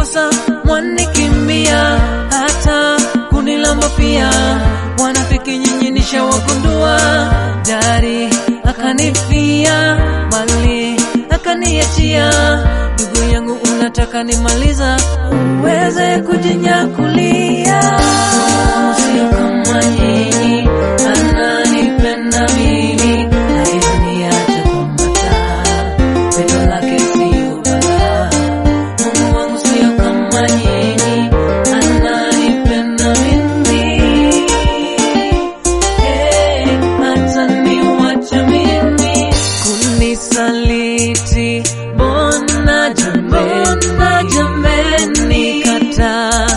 sasa mwanikimbia, hata kunilamba pia. Wanafiki nyinyi nishawagundua, dari akanifia, mali akaniachia. Ndugu yangu, unataka nimaliza uweze kujinyakulia? Sio kama nyinyi, ananipenda mimi, haiziniacha kwa mataa, pendo lake sio balaa. Mungu wangu sio kama nyinyi, ananipenda mimi. Hey, hata niwache mimi kunisaliti, mbona jameni, jameni kataa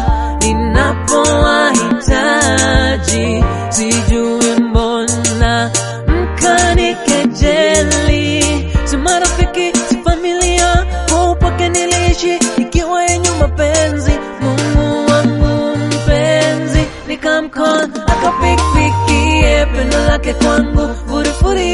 ninapowahitaji, sijui mbona mkanikejeli, si marafiki, si familia, kwa upake niliishi ikiwa yenye mapenzi. Mungu wangu mpenzi, nikamkon akapikpikie pendo lake kwangu furifuri.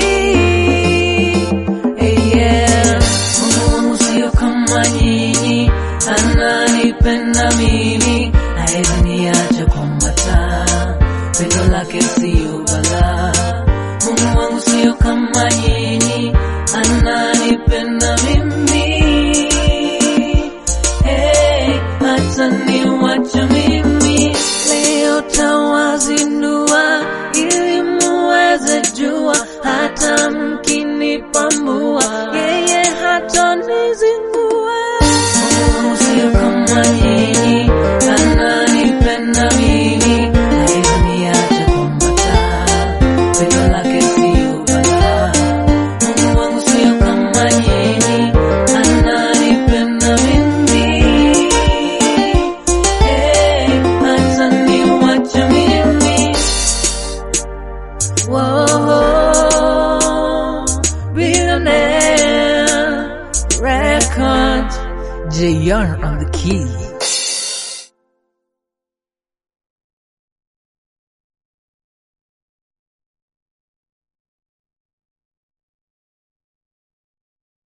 Hey, yeah. Mungu wangu sio kama nyinyi, ananipenda mimi, haezi niacha kwa mataa, pendo lake sio balaa. Mungu wangu sio kama nyinyi, ananipenda mimi. Hey, hata niwache mimi leo tawazindua, ili muweze jua, hata mkinipambua, yeye hatanizingua. Mungu sio kama nyinyi, ananipenda mimi, haezi niacha kwa mataa, pendo lake sio balaa. Mungu wangu sio kama nyinyi, ananipenda mimi. Hey, hata niwache mimi. Whoa, billionaire record. JR on the keys.